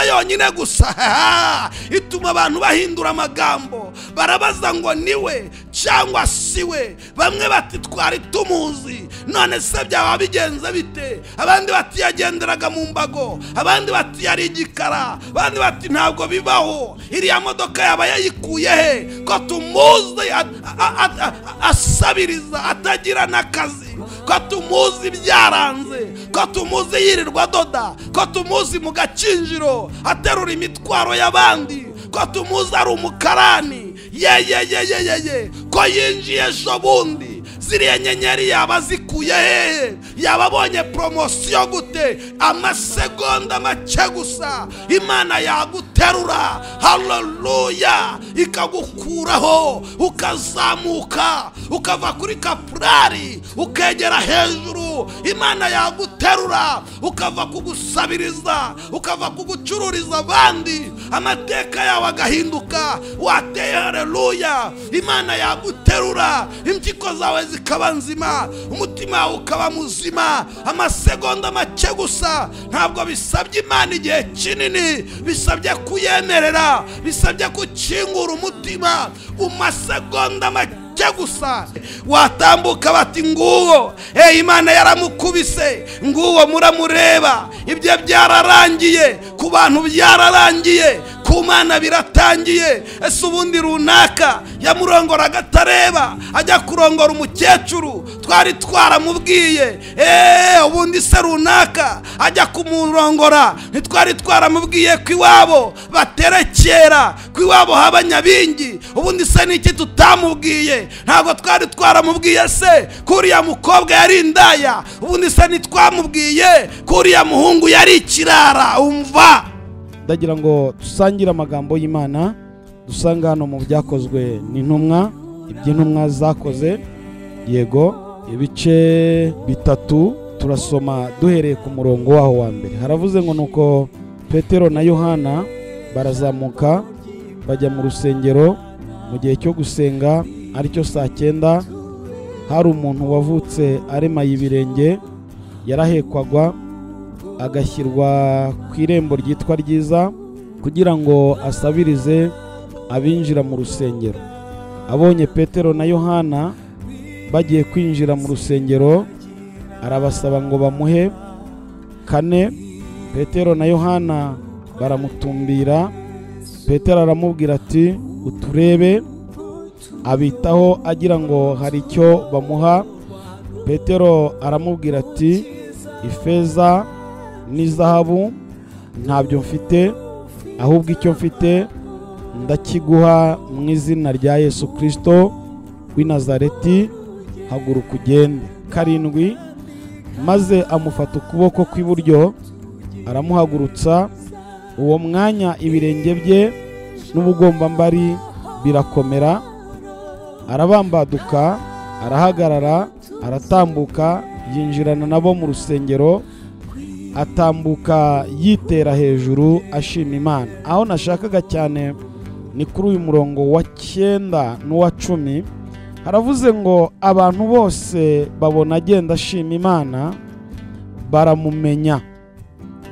yonyine gusa ituma abantu bahindura amagambo barabaza ngo niwe cyangwa si we bamwe bati twari tumuzi none se byaba bigenze bite abandi bati yagenderaga mu mbago abandi bati yari igikara abandi bati ntabwo bibaho iriya modoka yaba yayikuye he ko tumuzi a- a- a- a- asabiriza atagira n'akazi ko tumuzi byaranze ko tumuzi yirirwa adoda ko tumuzi mu gakinjiro aterura imitwaro y'abandi ko tumuzi ari umukarani yeyeyeyeyeye ko yinjiye ejo bundi ziriya nyenyeri yaba zikuye hehe yaba abonye poromosiyo gute amasegonda make gusa imana yaguterura haleluya ikagukuraho ukazamuka ukava kuri kapurari ukegera hejuru imana yaguterura ukava kugusabiriza ukava kugucururiza abandi amateka yawe agahinduka wateye haleluya imana yaguterura impyiko zawe zikaba nzima umutima wawe ukaba muzima amasegonda make gusa ntabwo bisabye imana igihe kinini bisabye kuyemerera bisabye gukingura umutima mu masegonda make cye gusa watambuka bati nguwo eyi imana yaramukubise nguwo muramureba ibyo byararangiye ku bantu byararangiye ku mana biratangiye ese ubundi runaka yamurongora agatareba ajya kurongora umukecuru twari twaramubwiye eee ubundi se runaka ajya kumurongora ntitwari twaramubwiye ko iwabo baterekera ko iwabo haba nyabingi ubundi se ni iki tutamubwiye ntabwo twari twaramubwiye se ko uriya mukobwa yari indaya ubundi se ntitwamubwiye ko uriya muhungu yari ikirara umva ndagira ngo dusangire amagambo y'imana dusanga hano mu byakozwe n'intumwa iby'intumwa zakoze yego ibice bitatu turasoma duhereye ku murongo waho wa mbere haravuze ngo ni uko petero na yohana barazamuka bajya mu rusengero mu gihe cyo gusenga aricyo saa cyenda hari umuntu wavutse aremaye ibirenge yarahekwaga agashyirwa ku irembo ryitwa ryiza kugira ngo asabirize abinjira mu rusengero abonye petero na yohana bagiye kwinjira mu rusengero arabasaba ngo bamuhe kane petero na yohana baramutumbira petero aramubwira ati uturebe abitaho agira ngo hari icyo bamuha petero aramubwira ati ifeza n'izahabu ntabyo mfite ahubwo icyo mfite ndakiguha mu izina rya yesu kirisito w'i nazareti haguruka ugende karindwi maze amufata ukuboko kw'iburyo aramuhagurutsa uwo mwanya ibirenge bye n'ubugombambari birakomera arabambaduka arahagarara aratambuka yinjirana nabo mu rusengero atambuka yitera hejuru ashima imana aho nashakaga cyane ni kuri uyu murongo wa cyenda n'uwa cumi haravuze ngo abantu bose babona agenda ashima imana baramumenya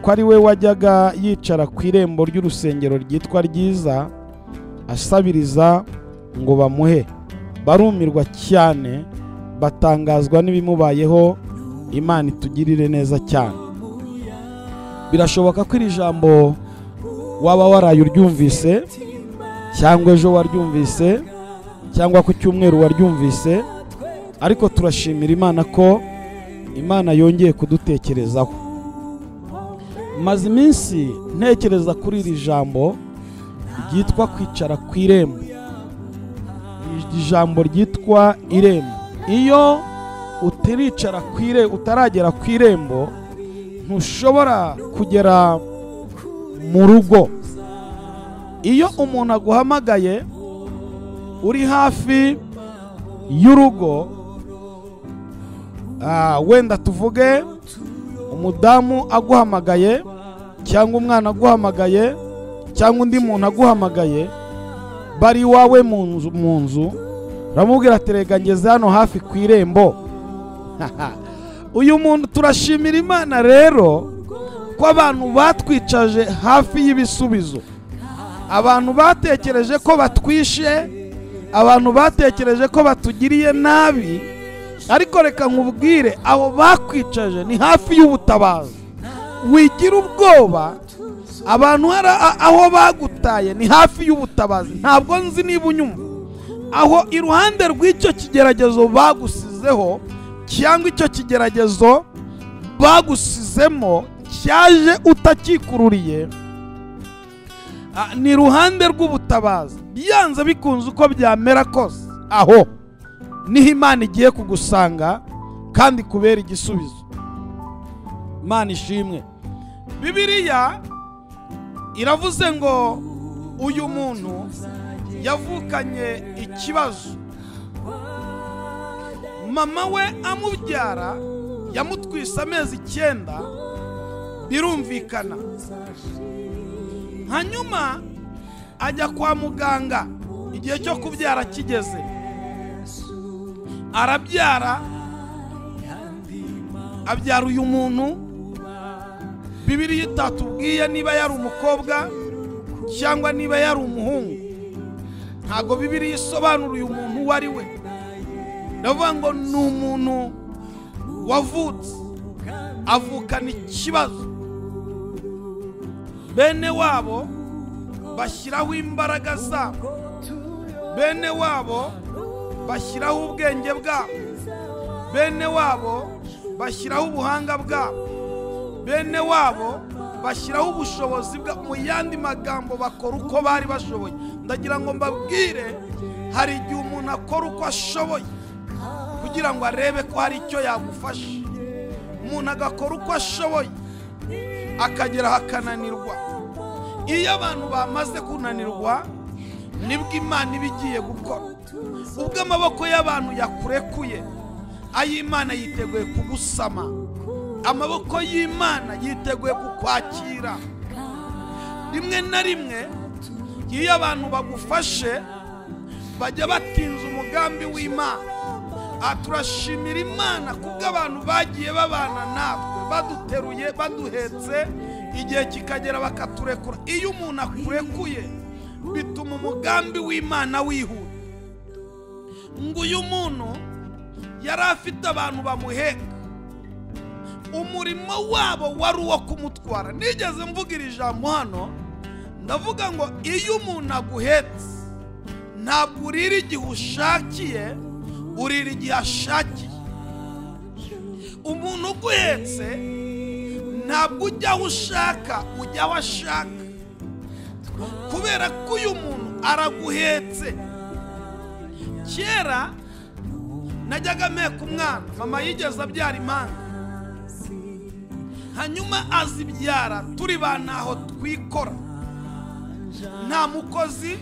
ko ari we wajyaga yicara ku irembo ry'urusengero ryitwa ryiza asabiriza ngo bamuhe barumirwa cyane batangazwa n'ibimubayeho imana itugirire neza cyane birashoboka ko iri jambo waba waraye uryumvise cyangwa ejo waryumvise cyangwa ku cyumweru waryumvise ariko turashimira imana ko imana yongeye kudutekerezaho maze iminsi ntekereza kuri iri jambo ryitwa kwicara ku irembo iri jambo ryitwa irembo iyo utiricara ku irembo utaragera ku irembo ntushobora kugera mu rugo iyo umuntu aguhamagaye uri hafi y'urugo ah, wenda tuvuge umudamu aguhamagaye cyangwa umwana aguhamagaye cyangwa undi muntu aguhamagaye bari iwawe mu nzu mu nzu uramubwira ati rega ngeze hano hafi ku irembo uyu muntu turashimira imana rero ko abantu batwicaje hafi y'ibisubizo abantu batekereje ko batwishe abantu batekereje ko batugiriye nabi ariko reka nkubwire aho bakwicaje ni hafi y'ubutabazi wigira ubwoba abantu hari a- aho bagutaye ni hafi y'ubutabazi ntabwo nzi niba unyumva aho iruhande rw'icyo kigeragezo bagusizeho cyangwa icyo kigeragezo bagusizemo cyaje utakikururiye Ah, ni iruhande rw'ubutabazi byanze bikunze uko byamera kose aho niho imana igiye kugusanga kandi kubera igisubizo imana ishimwe bibiliya iravuze ngo uyu muntu yavukanye ikibazo mama we amubyara yamutwise amezi icyenda birumvikana hanyuma ajya kwa muganga igihe cyo kubyara kigeze arabyara abyara uyu muntu bibiriya itatubwiye niba yari umukobwa cyangwa niba yari umuhungu ntabwo bibiriya isobanura uyu muntu uwo ari we ndavuga ngo ni umuntu wavutse avukana ikibazo bene wabo bashyiraho imbaraga zabo bene wabo bashyiraho ubwenge bwabo bene wabo bashyiraho ubuhanga bwabo bene wabo bashyiraho ubushobozi bwabo mu yandi magambo bakora uko bari bashoboye ndagira ngo mbabwire hari igihe umuntu akora uko ashoboye kugira ngo arebe ko hari icyo yagufasha umuntu agakora uko ashoboye akageraho akananirwa iyo abantu bamaze kunanirwa nibwo imana iba igiye gukora ubwo amaboko y'abantu yakurekuye ay'imana yiteguye kugusama amaboko y'imana yiteguye kukwakira rimwe na rimwe iyo abantu bagufashe bajya batinza umugambi w'imana aha turashimira imana kubwo abantu bagiye babana natwe baduteruye baduhetse igihe kikagera bakaturekura iyo umuntu akurekuye bituma umugambi w'imana wihuta ngo uyu muntu yari afite abantu bamuheka umurimo wabo wari uwo kumutwara nigeze mvuga iri jambo hano ndavuga ngo iyo umuntu aguhetse ntabwo urira igihe ushakiye urira igihe ashakiye umuntu uguhetse ntabwo ujya aho ushaka ujya aho ashaka kubera ko uyu muntu araguhetse kera najyaga mpeka umwana mama yigeze abyara impanga hanyuma azibyara turi ba ntaho twikora nta mukozi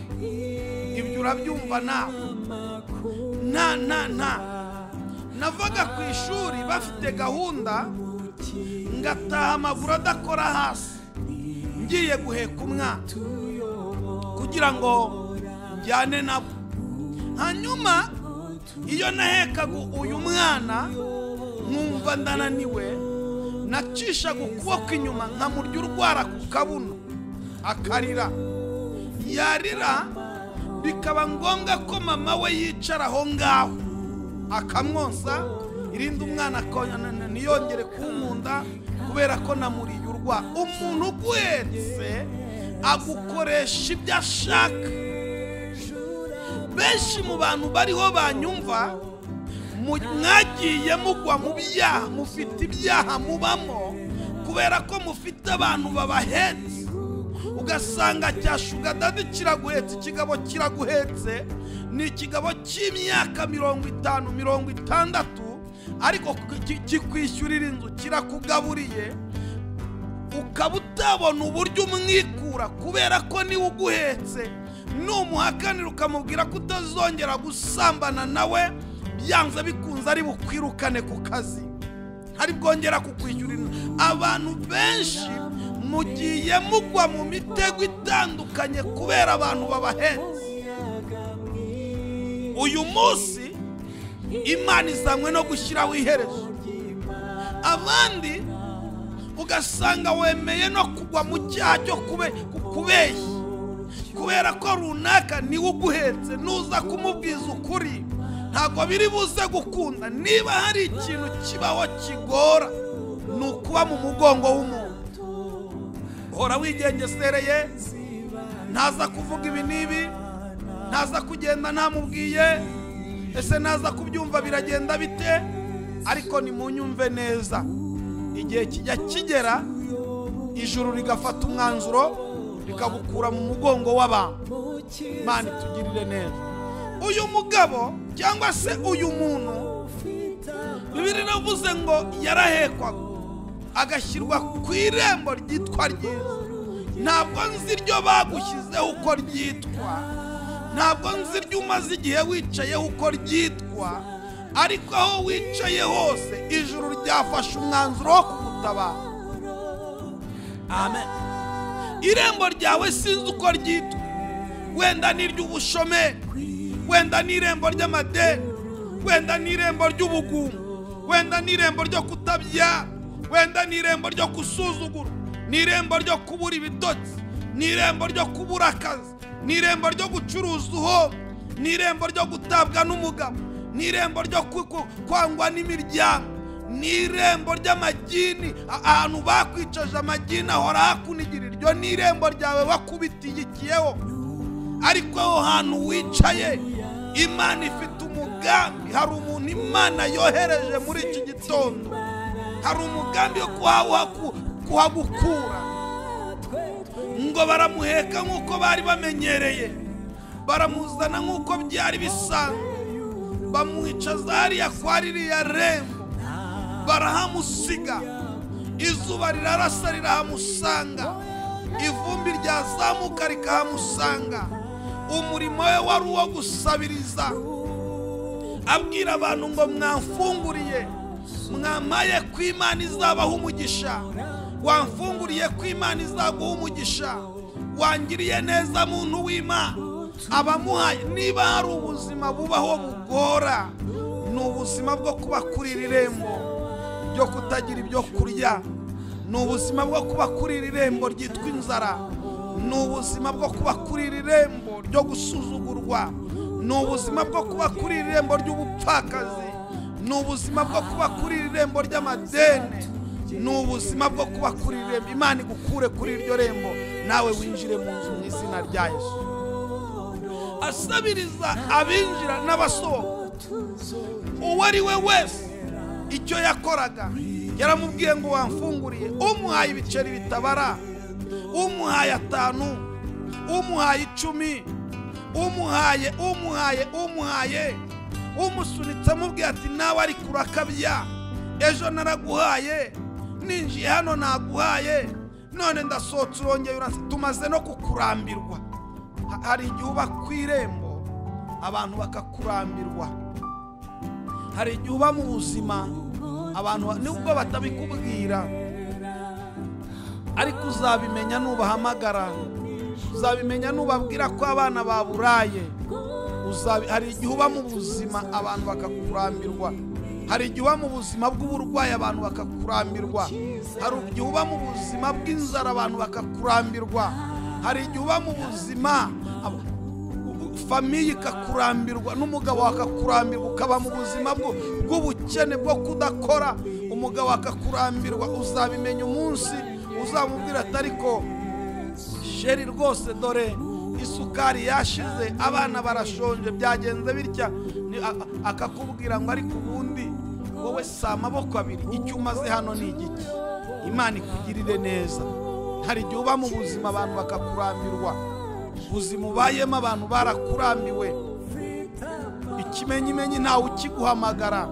ibyo urabyumva nawe nta nta nta navaga ku ishuri bafite gahunda ngataha amaguru adakora hasi ngiye guheka umwana kugira ngo njyane nabo hanyuma iyo nahekaga uyu mwana nkumva ndananiwe nacishaga ukuboko inyuma nkamurya urwara ku kabuno akarira yarira bikaba ngombwa ko mama we yicara aho ngaho akamwonsa irindi umwana akonyana ntiyongere kunkunda kubera ko namuriye urwa umuntu uguhetse agukoresha ibyo ashaka benshi mu bantu bariho banyumva mu- mwagiye mugwa mu byaha mufite ibyaha mubamo kubera ko mufite abantu babahetse ugasanga cyashuga dadi kiraguhetse ikigabo kiraguhetse ni ikigabo cy'imyaka mirongo itanu mirongo itandatu ariko ki- kikwishyurira inzu kirakugaburiye ukaba utabona uburyo umwikura kubera ko niwe uguhetse numuhakanira ukamubwira ko utazongera gusambana nawe byanze bikunze ari bukwirukane ku kazi hari bwongera kukwishyurira abantu benshi mugiye mugwa mu mitego itandukanye kubera abantu babahetse uyu munsi imana izanywe no gushyiraho iherezo abandi ugasanga wemeye no kugwa mu cyaha cyo kube- ku- kubeshya kubera ko runaka niwe uguhetse nuza kumubwiza ukuri ntabwo biri buze gukunda niba hari ikintu kibaho kigora ni ukuba mu mugongo w'umuntu hora wigengesereye ntaza kuvuga ibi n'ibi ntaza kugenda ntamubwiye ese naza kubyumva biragenda bite ariko nimunyumve neza igihe kijya kigera ijuru rigafata umwanzuro rikagukura mu mugongo w'abantu imana itugirire neza uyu mugabo cyangwa se uyu muntu bibiri navuze ngo yarahekwaga agashyirwa ku irembo ryitwa ryiza ntabwo nzi iryo bagushyizeho uko ryitwa ntabwo nzi iryo umaze igihe wicayeho uko ryitwa ariko aho wicaye hose ijuru ryafashe umwanzuro wo kugutabara amen irembo ryawe sinzi uko ryitwa wenda ni iry'ubushomeri wenda ni irembo ry'amadeni wenda ni irembo ry'ubugungu wenda ni irembo ryo kutabyara wenda ni irembo ryo gusuzugura ni irembo ryo kubura ibitotsi ni irembo ryo kubura akazi ni irembo ryo gucuruza uhomba ni irembo ryo gutabwa n'umugabo ni irembo ryo ku- ku- kwangwa n'imiryango ni irembo ry'amagini a- ahantu bakwicaje amagini ahora hakunigira iryo ni irembo ryawe wakubitiyikiyeho ariko aho hantu wicaye imana ifite umugambi hari umuntu imana yohereje muri iki gitondo hari umugambi wo kuhawa- ku- kuhagukura ngo baramuheka nk'uko bari bamenyereye baramuzana nk'uko byari bisanzwe bamwicaza hariya kwa ririya rembo barahamusiga izuba rirarasa rirahamusanga ivumbi ryazamuka rikahamusanga umurimo we wari uwo gusabiriza abwira abantu ngo mwamfunguriye mwamaye ko imana izabaho umugisha wamfunguriye ko imana izaguha umugisha wangiriye neza muntu w'imana abamuhaye niba hari ubuzima bubaho bugora ni ubuzima bwo kuba kuri iri rembo byo kutagira ibyo kurya ni ubuzima bwo kuba kuri iri rembo ryitwa inzara ni ubuzima bwo kuba kuri iri rembo ryo gusuzugurwa ni ubuzima bwo kuba kuri iri rembo ry'ubupfakazi ni ubuzima bwo kuba kuri iri rembo ry'amadeni ni ubuzima bwo kuba kuri iri rembo imana igukure kuri iryo rembo nawe winjire mu nzu mu izina rya yesu asabiriza abinjira n'abasohoka uwo ari we wese icyo yakoraga yaramubwiye ngo wamfunguriye umuhaye ibiceri bitabara umuhaye atanu umuhaye icumi umuhaye umuhaye umuhaye umusunitse amubwiye ati nawe ariko urakabya ejo naraguhaye ninjiye hano naguhaye none ndasohotse urongeye uransi tumaze no kukurambirwa Ha- hari igihe uba ku irembo abantu bakakurambirwa hari igihe uba mu buzima abantu nubwo batabikubwira ariko uzabimenya nubahamagara uzabimenya nubabwira ko abana baburaye Uzabi- hari igihe uba mu buzima abantu bakakurambirwa hari igihe uba mu buzima bw'uburwayi abantu bakakurambirwa hari igihe uba mu buzima bw'inzara abantu bakakurambirwa hari igihe uba mu buzima abo- famiye ikakurambirwa n'umugabo akakurambirwa ukaba mu buzima bwo- bw'ubukene bwo kudakora umugabo akakurambirwa uzabimenya umunsi uzamubwira ati ariko sheri rwose dore isukari yashize abana barashonje byagenze bitya Ni- a- a- akakubwira ngo ariko ubundi wowe si amaboko abiri icyo umaze hano ni igiki imana ikugirire neza hari igihe uba mu buzima abantu bakakurambirwa ubuzima ubayemo abantu barakurambiwe ikimenyimenyi ntawe ukiguhamagara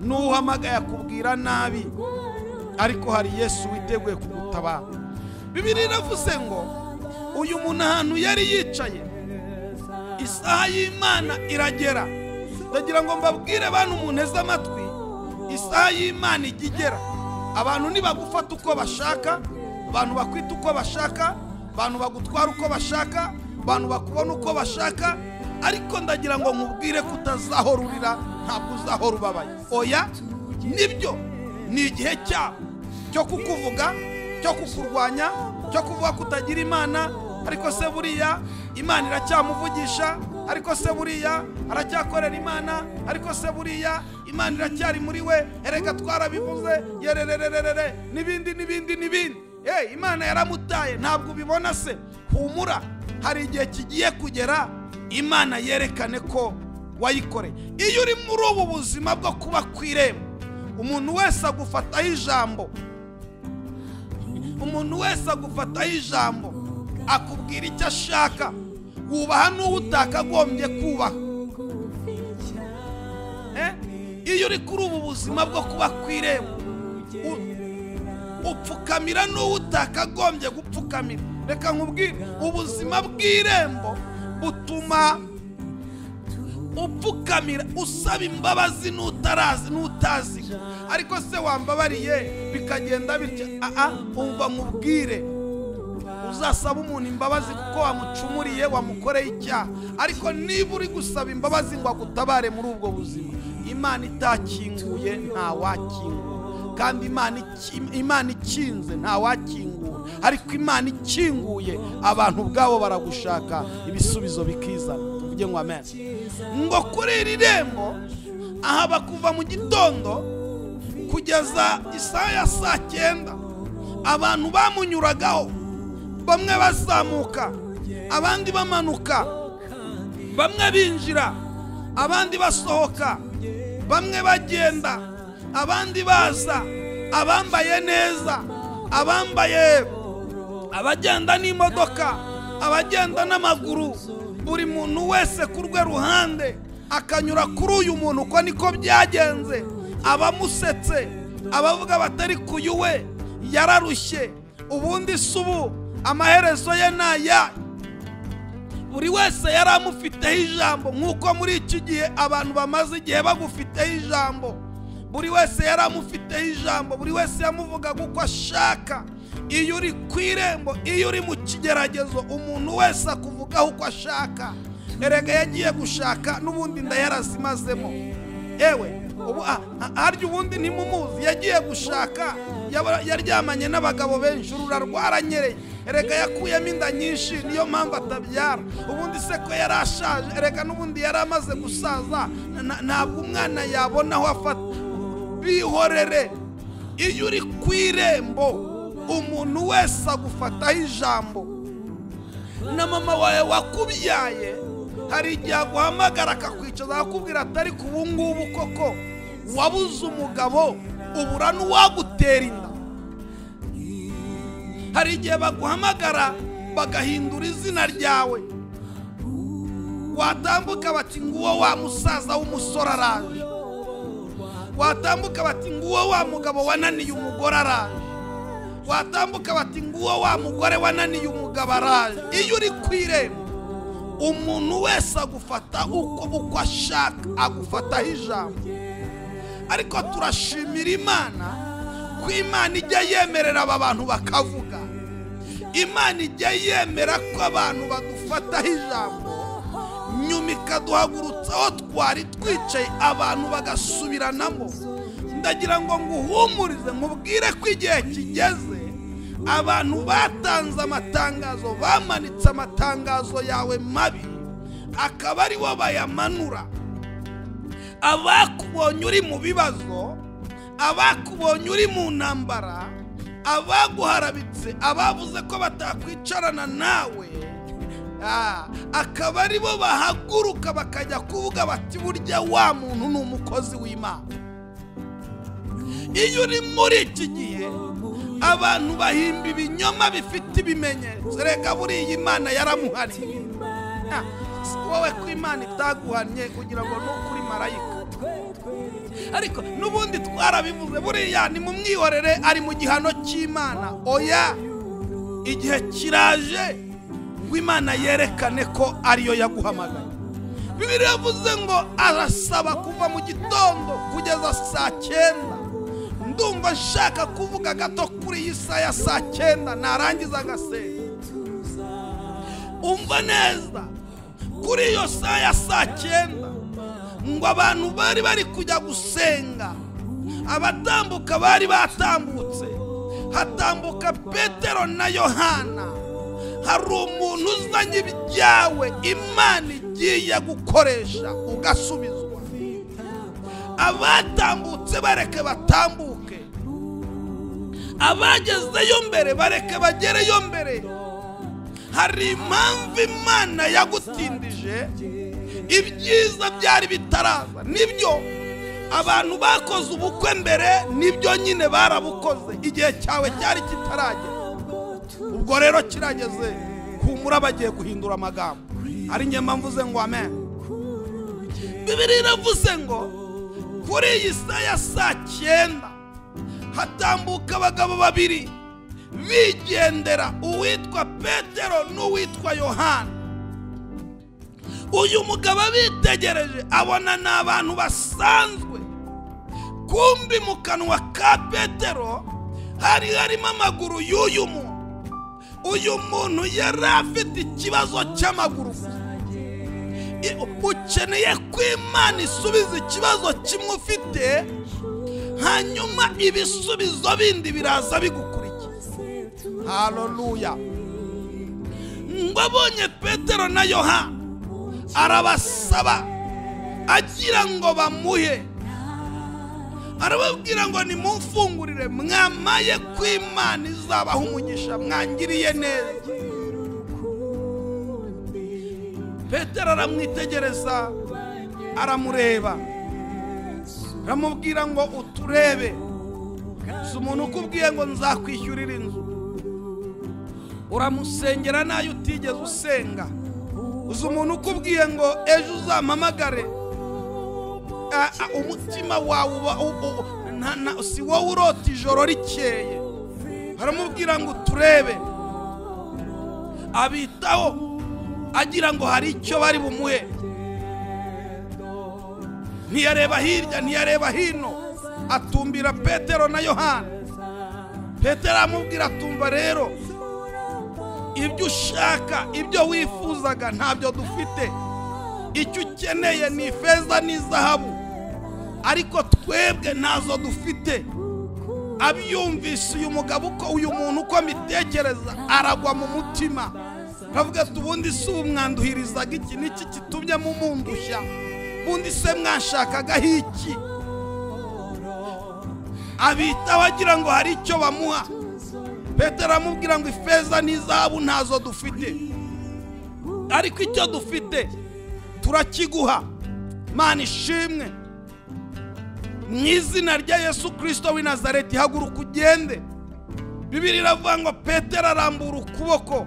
n'uhamagaye akubwira nabi ariko hari yesu witeguye kugutabara bibiri iravuze ngo uyu muntu ahantu yari yicaye isaha y'imana iragera ndagira ngo mbabwire bantu munteze amatwi isaha y'imana ijya igera abantu ntibagufata uko bashaka abantu bakwita uko bashaka abantu bagutwara uko bashaka abantu bakubona uko bashaka ariko ndagira ngo nkubwire ko utazahora urira ntabwo uzahora ubabaye oya nibyo ni igihe cyabo cyo kukuvuga cyo kukurwanya cyo kuvuga ko utagira imana ariko se buriya imana iracyamuvugisha ariko se buriya aracyakorera imana ariko se buriya imana iracyari muri we erega twarabivuze yererererere n'ibindi n'ibindi n'ibindi Eh, imana yaramutaye ntabwo ubibona se humura hari igihe kigiye kugera imana yerekane ko wayikoreye iyo uri muri ubu buzima bwo kuba ku irembo umuntu wese agufataho ijambo umuntu wese agufataho ijambo akubwira icyo ashaka wubaha n'uwo utakagombye kubaha Eh? iyo uri kuri ubu buzima bwo kuba ku irembo u- upfukamira n'uwo utakagombye gupfukamira reka nkubwire ubuzima bw'irembo butuma upfukamira usaba imbabazi n'utarazi n'utazi ariko se wambabariye bikagenda bitya aa umva nkubwire uzasaba umuntu imbabazi kuko wamucumuriye wamukoreye icyaha ariko niba uri gusaba imbabazi ngo agutabare muri ubwo buzima imana itakinguye ntawakingura kandi imana iki- imana ikinze ntawakingura ariko imana ikinguye abantu ubwabo baragushaka ibisubizo bikizana tuvuge ngo amen ngo kuri iri rembo aha bakuva mu gitondo kugeza isaha ya saa cyenda abantu bamunyuragaho bamwe bazamuka abandi bamanuka bamwe binjira abandi basohoka bamwe bagenda abandi baza abambaye neza abambaye abagenda n'imodoka abagenda n'amaguru buri muntu wese ku rwe ruhande akanyura kuri uyu muntu uko niko byagenze abamusetse abavuga batari ku yuwe yararushye ubundi si ubu amaherezo ye ni ayahe buri wese yari amufiteho ijambo nk'uko muri iki gihe abantu bamaze igihe bagufiteho ijambo buri wese yari amufiteho ijambo buri wese yamuvugaga uko ashaka iyo uri ku irembo iyo uri mu kigeragezo umuntu wese akuvugaho uko ashaka erega yagiye gushaka n'ubundi inda yarazimazemo ewe ubu ah, ah, harya ubundi ntimumuzi yagiye gushaka yaba- yaryamanye n'abagabo benshi urura rwaranyereye erega yakuyemo inda nyinshi niyo mpamvu atabyara ubundi se ko yari ashaje erega n'ubundi yari amaze gusaza na- na- ntabwo umwana yabona aho afata bihorere iyo uri ku irembo umuntu wese agufataho ijambo na mama wawe wakubyaye hari igihe aguhamagara akakwicaza akakubwira atari ku ubu ngubu koko wabuze umugabo ubura n'uwagutera inda hari igihe baguhamagara bagahindura izina ryawe watambuka bati nguwo wa musaza w'umusore araje watambuka bati nguwo wa mugabo wananiye umugore araje watambuka bati nguwo wa mugore wananiye umugabo araje iyo uri ku irembo umuntu wese agufata uko uko ashaka agufataho ijambo ariko turashimira imana ko imana ijya yemerera aba bantu bakavuga imana ijya yemera ko abantu badufataho ijambo nyuma ikaduhagurutsa aho twari twicaye abantu bagasubiranamo ndagira ngo nguhumurize nkubwire ko igihe kigeze abantu batanze amatangazo bamanitse amatangazo yawe mabi akaba ari wo bayamanura abakubonye uri mu bibazo abakubonye uri mu ntambara abaguharabitse abavuze ko batakwicarana nawe Ah, akaba ari bo bahaguruka bakajya kuvuga bati burya wa muntu ni umukozi w'imana iyo uri muri iki gihe abantu bahimba ibinyoma bifite ibimenyetso reka buriya imana yaramuhariye Ah, si wowe ko imana itaguhannye kugira ngo nukuri marayika ariko n'ubundi twarabivuze buriya ni mu mwihorere ari mu gihano cy'imana oya igihe kiraje ngo imana yerekane ko ariyo yaguhamagaye bibiliya yavuze ngo arasaba kuva mu gitondo kugeza saa cyenda ndumva nshaka kuvuga gato kuri iyi saha ya saa cyenda narangiza agasenga umva neza kuri iyo saha ya saa cyenda ngo abantu bari bari kujya gusenga abatambuka bari batambutse hatambuka petero na yohana hari umuntu uzanye ibyawe imana igiye gukoresha ugasubizwa abatambutse bareke batambuke abagezeyo mbere bareke bagereyo mbere hari impamvu imana yagutindije ibyiza byari bitaraza nibyo abantu bakoze ubukwe mbere nibyo nyine barabukoze igihe cyawe cyari kitaragera ubwo rero kirageze humura bagiye guhindura amagambo ari njye mpamvu uze ngo amen bibiri iravuze ngo kuri iyi saa ya saa cyenda hatambuka abagabo babiri bigendera uwitwa petero n'uwitwa yohana uyu mugabo abitegereje abona ni abantu basanzwe kumbi mu kanwa ka petero hari harimo amaguru y'uyu muntu uyu muntu yari afite ikibazo cy'amaguru I- ukeneye ko imana isubiza ikibazo kimwe ufite hanyuma ibisubizo bindi biraza bigukurikiye haleluya ngo abonye petero na yohana arabasaba agira ngo bamuhe arababwira ngo nimumfungurire mwamaye ko imana izabaha umugisha mwangiriye neza petero aramwitegereza aramureba aramubwira ngo uturebe si umuntu ukubwiye ngo nzakwishyurira inzu uramusengera nayo utigeze usenga uzi umuntu ukubwiye ngo ejo uzampamagare a- a- umutima wawe uba u- u- nta- nta- si wowe urota ijoro rikeye aramubwira ngo turebe abitaho agira ngo hari icyo bari bumuhe ntiyareba hirya ntiyareba hino atumbira petero na yohana petero aramubwira tumva rero ibyo ushaka ibyo wifuzaga ntabyo dufite icyo ukeneye ni ifeza n'izahabu ariko twebwe ntazo dufite abyumvise uyu mugabo uko uyu muntu uko mbitekereza aragwa mu mutima aravuga ati ubundi si umwanduhirizaga iki niki kitumye mumundushya ubundi se mwashakagaho iki abitaho agira ngo hari icyo bamuha petero aramubwira ngo ifeza n'izahabu ntazo dufite ariko icyo dufite turakiguha mana ishimwe mu izina rya yesu kirisito w'i nazareti haguruka ugende bibiri iravuga ngo petero arambura ukuboko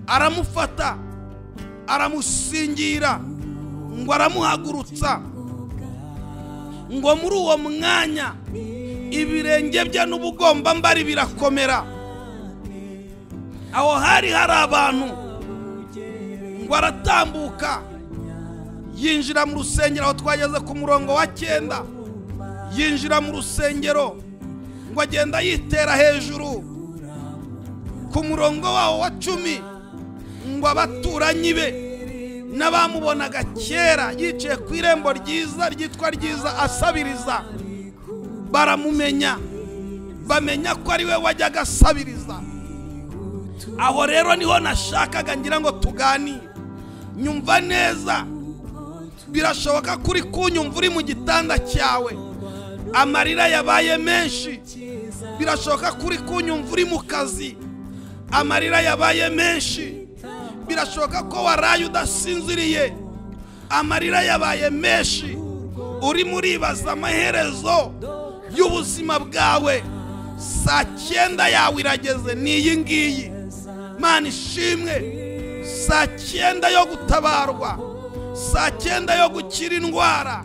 aramufata aramusingira ngo aramuhagurutsa ngo muri uwo mwanya ibirenge bye n'ubugombambari birakomera aho hari hari abantu ngo aratambuka yinjira mu rusengero aho twageze ku murongo wa cyenda yinjira mu rusengero ngo agenda yitera hejuru ku murongo wawo wa cumi ngo abaturanyi be n'abamubonaga kera yicaye ku irembo ryiza ryitwa ryiza asabiriza baramumenya bamenya ko ari we wajyaga asabiriza aho rero niho nashakaga ngira ngo tuganire nyumva neza birashoboka ko uri kunyumva uri mu gitanda cyawe amarira yabaye menshi birashoboka ko uri kunyumva uri mu kazi amarira yabaye menshi birashoboka ko waraye udasinziriye amarira yabaye menshi urimo uribaza amaherezo y'ubuzima bwawe saa cyenda yawe irageze ni iyi ngiyi mana ishimwe saa cyenda yo gutabarwa saa cyenda yo gukira indwara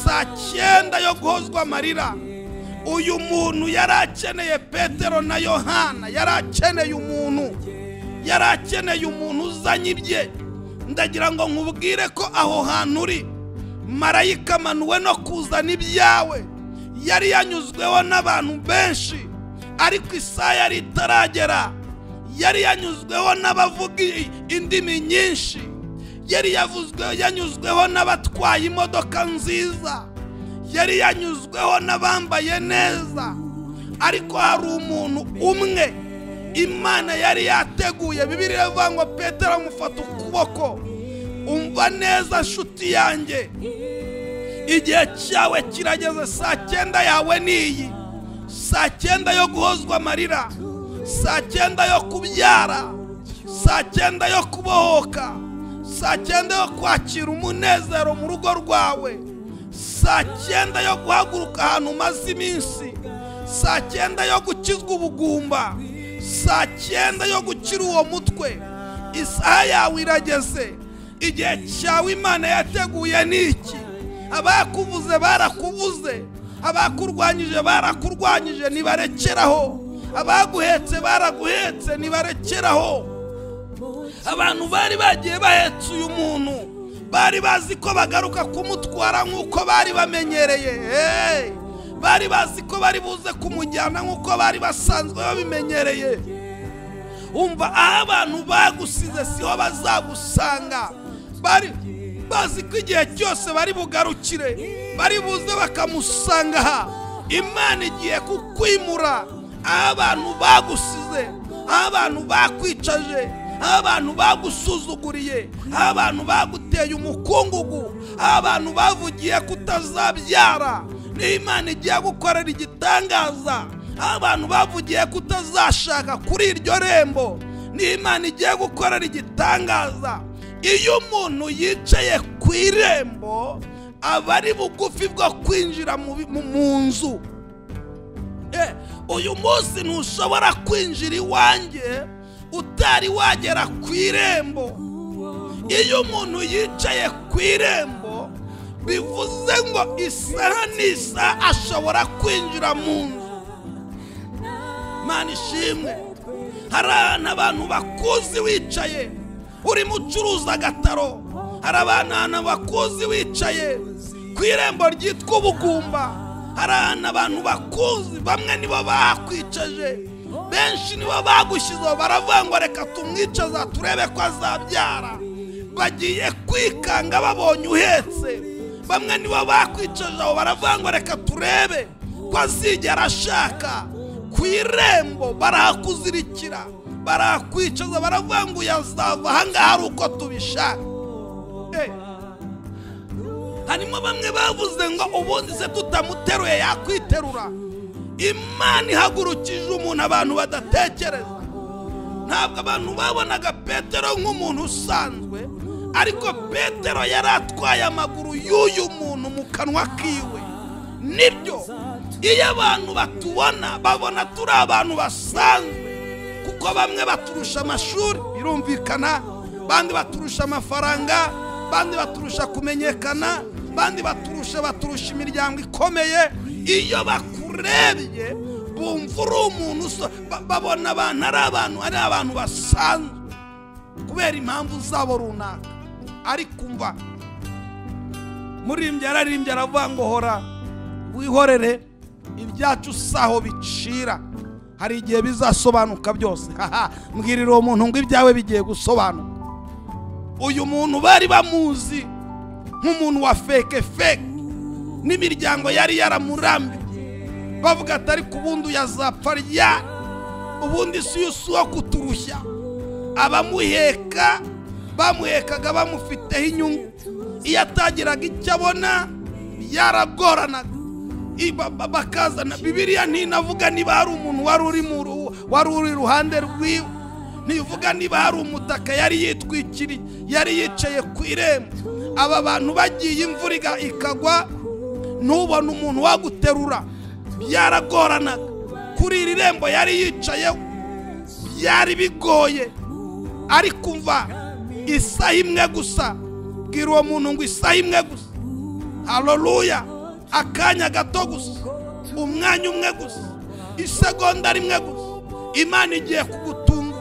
saa cyenda yo guhozwa amarira uyu muntu yari akeneye petero na yohana yari akeneye umuntu yari akeneye umuntu uzanye ibye ndagira ngo nkubwire ko aho hantu uri marayika amanuwe no kuzana ibyawe yari yanyuzweho n'abantu benshi ariko isaha yari itaragera yari yanyuzweho n'abavuga i- indimi nyinshi yari yavuzwe- yanyuzweho n'abatwaye imodoka nziza yari yanyuzweho n'abambaye neza ariko hari umuntu umwe imana yari yateguye bibiri iravuga ngo petero amufata ukuboko umva neza nshuti yanjye igihe cyawe kirageze saa cyenda yawe niyi saa cyenda yo guhozwa amarira saa cyenda yo kubyara saa cyenda yo kubohoka saa cyenda yo kwakira umunezero mu rugo rwawe saa cyenda yo guhaguruka ahantu umaze iminsi saa cyenda yo gukizwa ubugumba saa cyenda yo gukira uwo mutwe isaha yawe irageze igihe cyawe imana yateguye ni iki abakuvuze barakuvuze abakurwanyije barakurwanyije ntibarekeraho abaguhetse baraguhetse ntibarekeraho abantu bari bagiye bahetse uyu muntu bari bazi ko bagaruka kumutwara nk'uko bari bamenyereye hey! bari bazi ko bari buze kumujyana nk'uko bari basanzwe babimenyereye umva aho abantu bagusize siho bazagusanga bari bazi ko igihe cyose bari bugarukire bari buze bakamusanga aha imana igiye kukwimura aho abantu bagusize aho abantu bakwicaje aho abantu bagusuzuguriye aho abantu baguteye umukungugu aho abantu bavugiye kutazabyara niyo imana igiye gukorera igitangaza aho abantu bavugiye kutazashaka kuri iryo rembo niyo imana igiye gukorera igitangaza iyo umuntu yicaye ku irembo aba ari bugufi bwo kwinjira mu nzu uyu munsi ntushobora kwinjira iwanjye utari wagera ku irembo iyo umuntu yicaye ku irembo bivuze ngo isaha n'isaha ashobora kwinjira mu nzu mani ishimwe hari ahantu abantu bakuzi wicaye urimo ucuruza agataro hari abantu bakuzi wicaye ku irembo ryitwa ubugumba hari ahantu abantu bakuzi bamwe nibo bahakwicaje benshi nibo bagushyizeho baravuga ngo reka tumwicaza turebe ko azabyara bagiye kwikanga babonye uhetse bamwe nibo bakwicaje aho baravuga ngo reka turebe ko azigera ashaka ku irembo barahakuzirikira barakwicaza baravuga ngo uyazava ahangaha ari uko tubishaka harimo bamwe bavuze ngo ubundi se tutamuteruye yakwiterura imana ihagurukije umuntu abantu badatekereza ntabwo abantu babonaga petero nk'umuntu usanzwe ariko petero yari atwaye amaguru y'uyu muntu mu kanwa kiwe nibyo iyo abantu batubona babona turi abantu basanzwe kuko bamwe baturusha amashuri birumvikana bandi baturusha amafaranga bandi baturusha kumenyekana bandi baturusha baturusha imiryango ikomeye iyo bakurebye bumva uri umuntu babona abantu ari abantu ari abantu basanzwe kubera impamvu zabo runaka ariko umva muririmbyi ararimbye aravuga ngo hora wihorere ibyacu saho bicira hari igihe bizasobanuka byose mbwirira uwo muntu ngo ibyawe bigiye gusobanuka uyu muntu bari bamuzi nk'umuntu wa feke feke n'imiryango yari yaramurambiye bavuga ati ariko ubundi uyazapfa rya ubundi si uwo kuturushya abamuheka bamuhekaga bamufiteho inyungu iyo atagiraga icyo abona yaragoranaga bakazana bibiriya ntinavuga niba hari umuntu wari uri mu wari uri iruhande rwiwe ntivuga niba hari umutaka yari yitwikiriye yari yicaye ku irembo aba bantu bagiye imvura ikagwa ntubone umuntu waguterura byaragoranaga kuri iri rembo yari yicayeho byari bigoye ariko umva isaha imwe gusa bwira uwo muntu ngo isaha imwe gusa haroruya akanya gato gusa umwanya umwe gusa isegonda rimwe gusa imana igiye kugutungura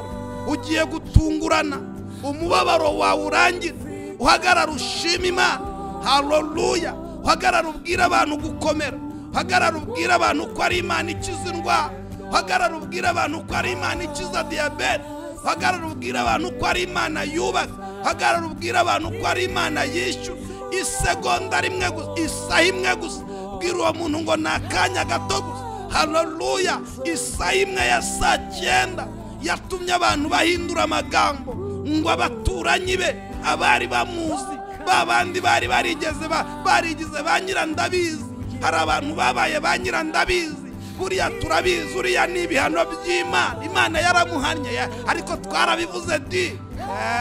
ugiye gutungurana umubabaro wawe urangira uhagarara ushima imana haroruya uhagarara ubwira abantu gukomera uhagarara ubwira abantu ko ari imana ikiza indwara uhagarara ubwira abantu ko ari imana ikiza diyabete uhagarara ubwira abantu ko ari imana yubaka uhagarara ubwira abantu ko ari imana yishyura isegonda rimwe gusa isaha imwe gusa bwira uwo muntu ngo ni akanya gato gusa hararuya isaha imwe ya saa cyenda yatumye abantu bahindura amagambo ngo abaturanyi be abari bamuzi ba bandi bari barigeze ba- barigize ba nyirandabizi hari abantu babaye ba nyirandabizi buriya turabizi uriya ni ibihano by'imana imana yaramuhannye ya- ariko twarabivuze di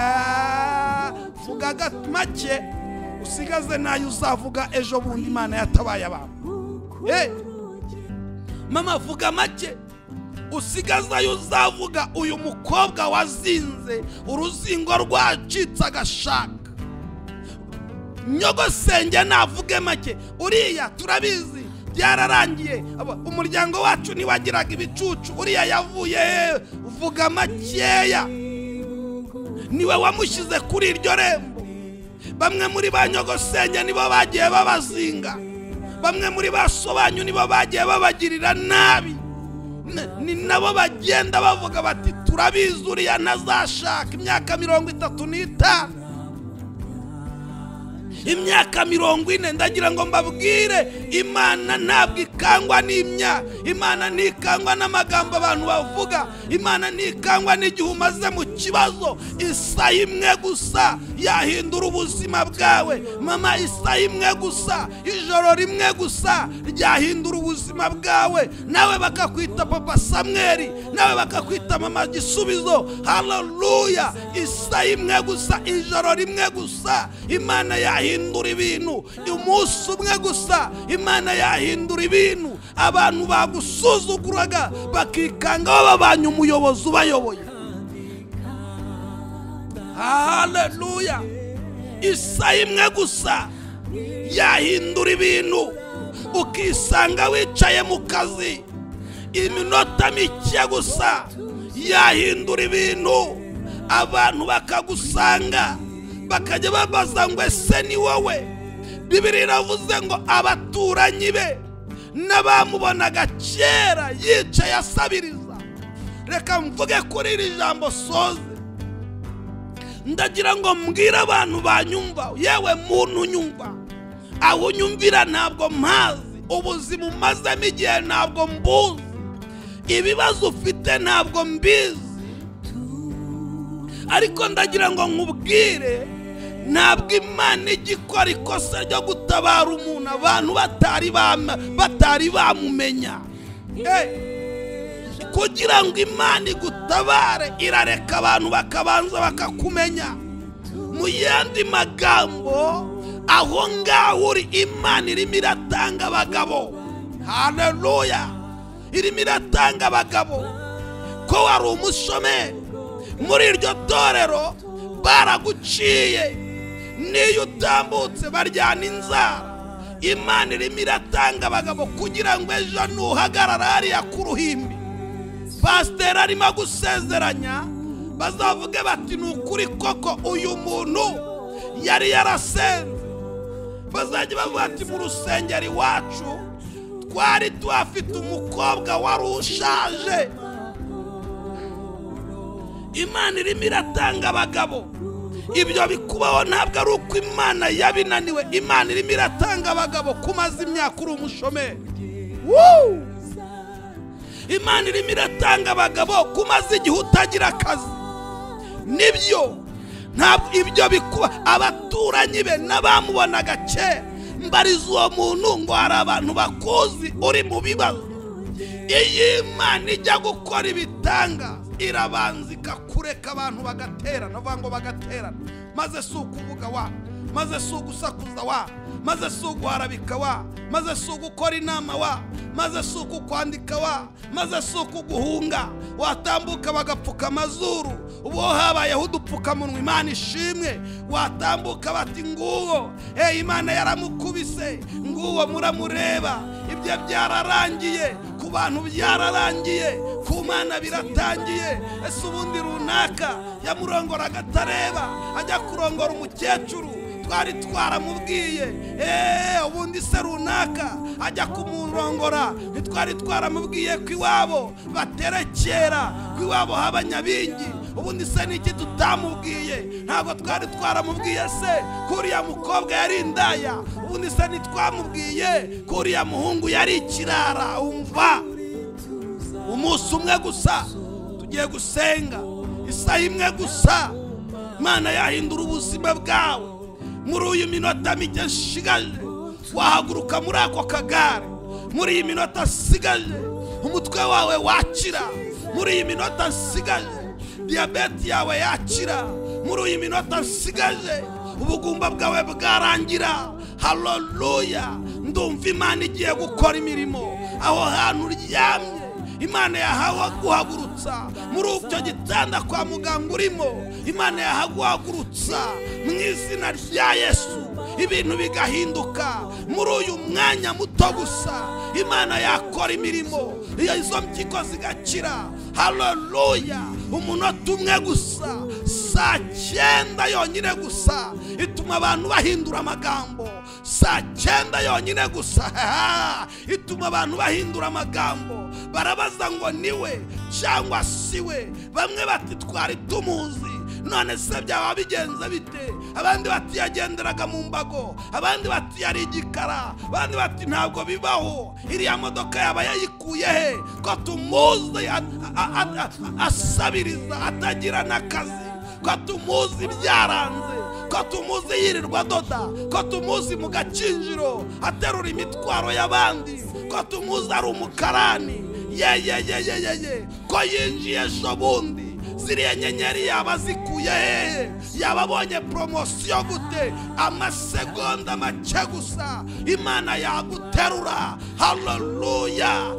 Eh, vuga aga- make usigaze nayo uzavuga ejo bundi imana yatabaye abantu Eh, mama vuga make usigaze ayo uzavuga uyu mukobwa wazinze uruzingo rwacitse agashaka nyogosenge navuge make uriya turabizi byararangiye Aba- umuryango wacu ntiwagiraga ibicucu uriya yavuye hehe? vuga makeya niwe wamushyize kuri iryo rembo bamwe muri ba nyogosenge nibo bagiye babazinga bamwe muri ba sobanyu nibo bagiye babagirira nabi N- ni nabo bagenda bavuga bati turabizi uriya ntazashaka imyaka mirongo itatu n'itanu imyaka mirongo ine ndagira ngo mbabwire imana ntabwo ikangwa n'imyaka imana ntikangwa n'amagambo abantu bavuga imana ntikangwa n'igihe umaze mu kibazo isaha imwe gusa yahindura ubuzima bwawe mama isaha imwe gusa ijoro rimwe gusa ryahindura ubuzima bwawe nawe bakakwita papa samweri nawe bakakwita mama gisubizo haleluya isaha imwe gusa ijoro rimwe gusa imana yahindura ibintu umunsi umwe gusa imana yahindura ibintu abantu bagusuzuguraga bakikanga bababanye umuyobozi ubayoboye haleluya isaha imwe gusa yahindura ibintu ukisanga wicaye mu kazi iminota mike gusa yahindura ibintu abantu bakagusanga bakajya babaza ngo ese ni wowe bibiri iravuze ngo abaturanyi be n'abamubonaga kera yicaye asabiriza reka mvuge kuri iri jambo soze ndagira ngo mbwire abantu banyumva yewe muntu unyumva aho unyumvira ntabwo mpazi ubuzima umazemo igihe ntabwo mbuzi ibibazo ufite ntabwo mbizi ariko ndagira ngo nkubwire ntabwo imana ijya ikora ikosa ryo gutabara umuntu abantu batari bama- batari bamumenya Eh, kugira ngo imana igutabare irareka abantu bakabanza bakakumenya mu yandi magambo aho ngaho uri imana irimo iratanga abagabo haleluya irimo iratanga abagabo ko wari umushomeri muri iryo torero baraguciye n'iyo utambutse baryana inzara imana irimo iratanga abagabo kugira ngo ejo nuhagarara hariya ku ruhimbi pasiteri arimo gusezeranya bazavuge bati ni ukuri koko uyu muntu yari yarasenze bazajya bavuga ati mu rusengero iwacu twari tuhafite umukobwa wari ushaje imana irimo iratanga abagabo ibyo bikubaho ntabwo ari uko imana yabinaniwe imana irimo iratanga abagabo kumaze imyaka uri umushomeri Woo! imana irimo iratanga abagabo kumaze igihe utagira akazi nibyo ntabwo ibyo bikuba abaturanyi be n'abamubonaga kera mbariza uwo muntu ngo hari abantu bakuzi uri mu bibazo iyo imana ijya gukora ibitanga irabanza ikakureka abantu bagaterana bavuga ngo bagaterana maze si ukuvuga wa maze si ugusakuza wa maze si uguharabika wa maze si ugukora inama wa maze si ukukwandika wa maze si ukuguhunga watambuka bagapfuka amazuru ubu habayeho udupfukamunwa imana ishimwe watambuka bati nguwo hey, imana yaramukubise nguwo muramureba ibyo byararangiye ku bantu byararangiye ku mana biratangiye ese ubundi runaka yamurongora agatareba ajya kurongora umukecuru twari twaramubwiye eee ubundi se runaka ajya kumurongora ntitwari twaramubwiye ko iwabo baterekera ko iwabo haba nyabingi ubundi se ni iki tutamubwiye ntabwo twari twaramubwiye se ko uriya mukobwa yari indaya ubundi se ntitwamubwiye ko uriya muhungu yari ikirara umva umunsi umwe gusa tugiye gusenga isaha imwe gusa imana yahindura ubuzima bwawe muri uyu minota mike nshigaje wahaguruka muri ako kagare muri iyi minota asigaje umutwe wawe wakira muri iyi minota asigaje diyabete yawe yakira muri iyi minota asigaje ubugumba bwawe bwarangira haleluya ndumva imana igiye gukora imirimo aho hantu uryamye imana yahawe guhagurutsa muri icyo gitanda kwa muganga urimo imana yahaguhagurutsa mu izina rya yesu ibintu bigahinduka muri uyu mwanya muto gusa imana yakora imirimo iyo izo mpyiko zigakira haleluya umunota umwe gusa saa cyenda yonyine gusa ituma abantu bahindura amagambo saa cyenda yonyine gusa ituma abantu bahindura amagambo barabaza ngo niwe cyangwa si we bamwe bati twari tumuzi none se byaba bigenze bite abandi bati yagenderaga mu mbago abandi bati yari igikara abandi bati ntabwo bibaho iriya modoka yaba yayikuye he ko tumuzi a- a- a- a- asabiriza atagira n'akazi ko tumuzi byaranze ko tumuzi yirirwa adoda ko tumuzi mu gakinjiro aterura imitwaro y'abandi ko tumuzi ari umukarani yeyeyeyeyeye ko yinjiye ejo bundi ziriya nyenyeri yaba zikuye hehe yaba abonye poromosiyo gute amasegonda make gusa imana yaguterura haleluya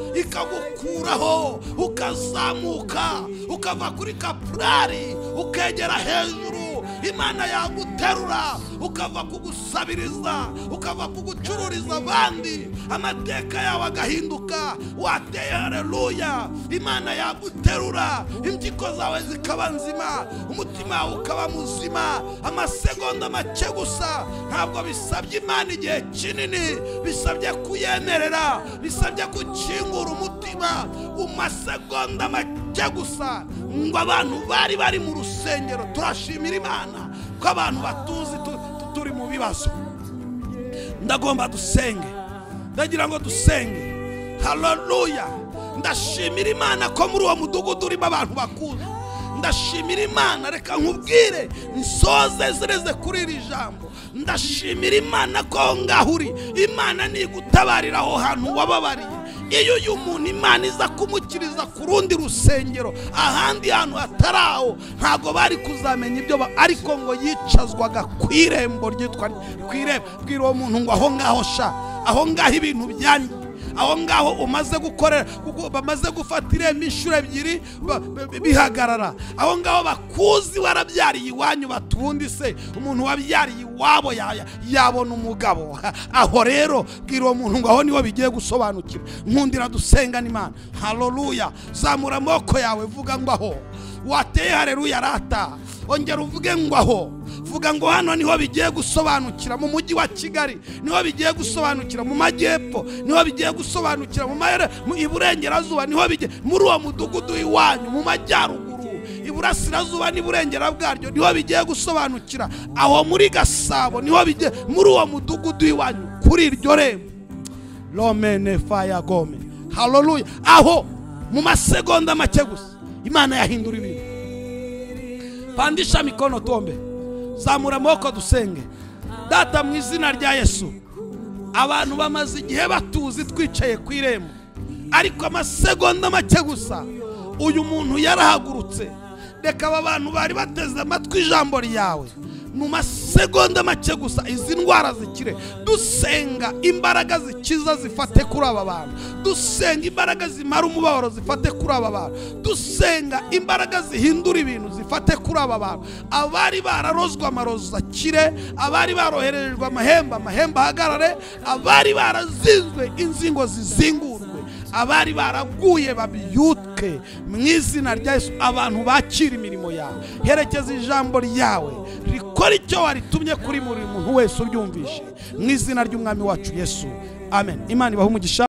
ikagukuraho ukazamuka ukava kuri kapurari ukegera hejuru imana yaguterura ukava kugusabiriza ukava kugucururiza abandi amateka yawe agahinduka wateye hareruya imana yaguterura impyiko zawe zikaba nzima umutima wawe ukaba muzima amasegonda make gusa ntabwo bisabye imana igihe kinini bisabye kuyemerera bisabye gukingura umutima mu masegonda make gusa ngo abantu bari bari mu rusengero turashimira imana ko abantu batuzi tu- tu- turi mu bibazo ndagomba dusenge ndagira ngo dusenge haleluya ndashimira imana ko muri uwo mudugudu urimo abantu bakuzi ndashimira imana reka nkubwire nsoze zireze kuri iri jambo ndashimira imana ko aho ngaho uri imana nigutabarira aho hantu wababariye iyo uyu muntu imana iza kumukiriza ku rundi rusengero ahandi hantu hatari aho ntabwo bari kuzamenya ibyo ba- ariko ngo yicazwaga ku irembo ryitwa ku irembo bwira uwo muntu ngo aho ngaho sha aho ngaho ibintu byanjye aho ngaho umaze gukorera kuko bamaze gufata irembo inshuro ebyiri ba- bi- bihagarara aho ngaho bakuzi warabyariye iwanyu bati ubundi se umuntu wabyariye iwabo ya- ya- yabona umugabo aho rero bwira uwo muntu ngo aho niho bigiye gusobanukira nkundira dusengana imana haleluya zamura amaboko yawe vuga ngo aho wateye hareruya rata ongera uvuge ngo aho vuga ngo hano niho bigiye gusobanukira mu mujyi wa kigali niho bigiye gusobanukira mu majyepfo niho bigiye gusobanukira mu mayere mu iburengerazuba niho bigiye muri uwo mudugudu iwanyu mu majyaruguru iburasirazuba n'iburengera bwaryo niho bigiye gusobanukira aho muri gasabo niho bigiye muri uwo mudugudu iwanyu kuri iryo rembo romene faya gome haleluya aho mu masegonda make gusa imana yahindura ibintu pandisha mikono tuombe zamura amaboko dusenge data mu izina rya yesu abantu bamaze igihe batuzi twicaye ku irembo ariko amasegonda make gusa uyu muntu yarahagurutse reka aba bantu bari bateze amatwi ijambo ryawe mu masegonda make gusa izi ndwara zikire dusenga imbaraga zikiza zifate kuri aba bantu dusenga imbaraga zimara umubabaro zifate kuri aba bantu dusenga imbaraga zihindura ibintu zifate kuri aba bantu abari bararozwe amarozi akire abari baroherejwe amahembe amahembe ahagarare abari barazinzwe inzingo zizingurwe abari baraguye babyutke mu izina rya yesu abantu bakira imirimo yawe herekeza ijambo ryawe rikora icyo waritumye kuri buri muntu wese uryumvishe mu izina ry'umwami wacu yesu amen imana ibahe umugisha